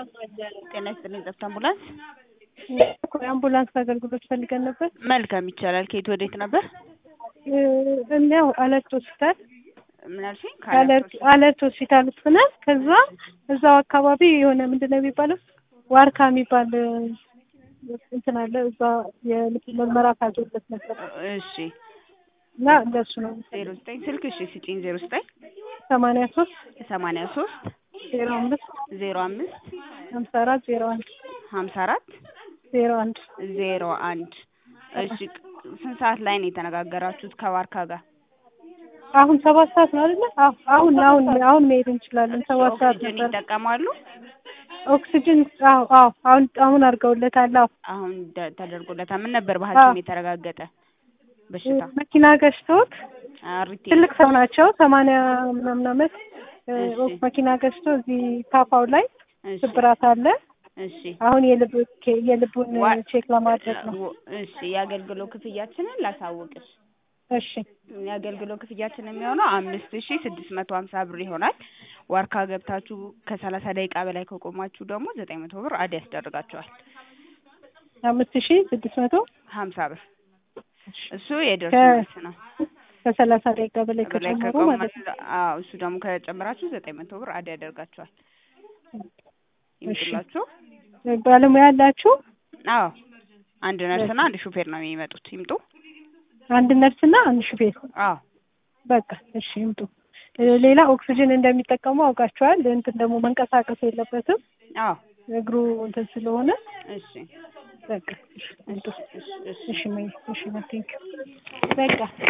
ጤና ይስጥልኝ ጠፍታ አምቡላንስ አምቡላንስ አገልግሎት ፈልገን ነበር። መልካም ይቻላል። ከየት ወዴት ነበር? እኒያው አለርት ሆስፒታል ምን አልሽኝ? አለርት ሆስፒታል ውስጥ ነን። ከዛ እዛው አካባቢ የሆነ ምንድን ነው የሚባለው ዋርካ የሚባል እንትን አለ። እዛ የልብ ምርመራ ታዞበት ነበር እሺ እና እንደሱ ነው። ዜሮ ዘጠኝ ስልክ እሺ ስጪኝ። ዜሮ ዘጠኝ ሰማንያ ሶስት ሰማንያ ሶስት ዜሮ አምስት ዜሮ አምስት ሀምሳ አራት ዜሮ አንድ ሀምሳ አራት ዜሮ አንድ ዜሮ አንድ እሺ ስንት ሰዓት ላይ ነው የተነጋገራችሁት ከዋርካ ጋር? አሁን ሰባት ሰዓት ነው አይደለ? አዎ አሁን አሁን አሁን መሄድ እንችላለን። ሰባት ሰዓት ኦክሲጅን ነበር። ይጠቀማሉ? ኦክሲጅን አዎ አዎ አሁን አሁን አድርገውለታል። አዎ አሁን ደ- ተደርጎለታል። ምን ነበር በሐኪም የተረጋገጠ በሽታ? መኪና ገጭቶት አሪቴ ትልቅ ሰው ናቸው። ሰማንያ ምናምን አመት እ, እሺ። መኪና ገጭቶ እዚህ ታፋው ላይ እሺ ስብራት አለ። እሺ አሁን የልብ ኬ- የልቡን ዋ- ቼክ ለማድረግ ነው። ወ- እሺ የአገልግሎት ክፍያችንን ላሳውቅሽ። እሺ የአገልግሎት ክፍያችን የሚሆነው አምስት ሺ ስድስት መቶ ሀምሳ ብር ይሆናል። ዋርካ ገብታችሁ ከሰላሳ ደቂቃ በላይ ከቆማችሁ ደግሞ ዘጠኝ መቶ ብር አድ ያስደርጋችኋል። አምስት ሺህ ስድስት መቶ ሀምሳ ብር እሱ የደርሶ ከ- መልስ ነው። ከሰላሳ ደቂቃ በላይ በላይ ከጨመሩ ማለት ነው። ከቆማችሁ አዎ እሱ ደግሞ ከጨመራችሁ ዘጠኝ መቶ ብር አድ ያደርጋችኋል። ይምጡላችሁ። ባለሙያ ያላችሁ አዎ አንድ ነርስና አንድ ሹፌር ነው የሚመጡት። ይምጡ። አንድ ነርስና አንድ ሹፌር አዎ በቃ እሺ ይምጡ። እ፣ ሌላ ኦክሲጅን እንደሚጠቀሙ አውቃቸዋል። እንትን ደግሞ መንቀሳቀስ የለበትም አዎ እግሩ እንትን ስለሆነ እሺ በቃ እሺ ይምጡ። እሺ እሺ እሺ ሜይ እሺ ቴንኪው በቃ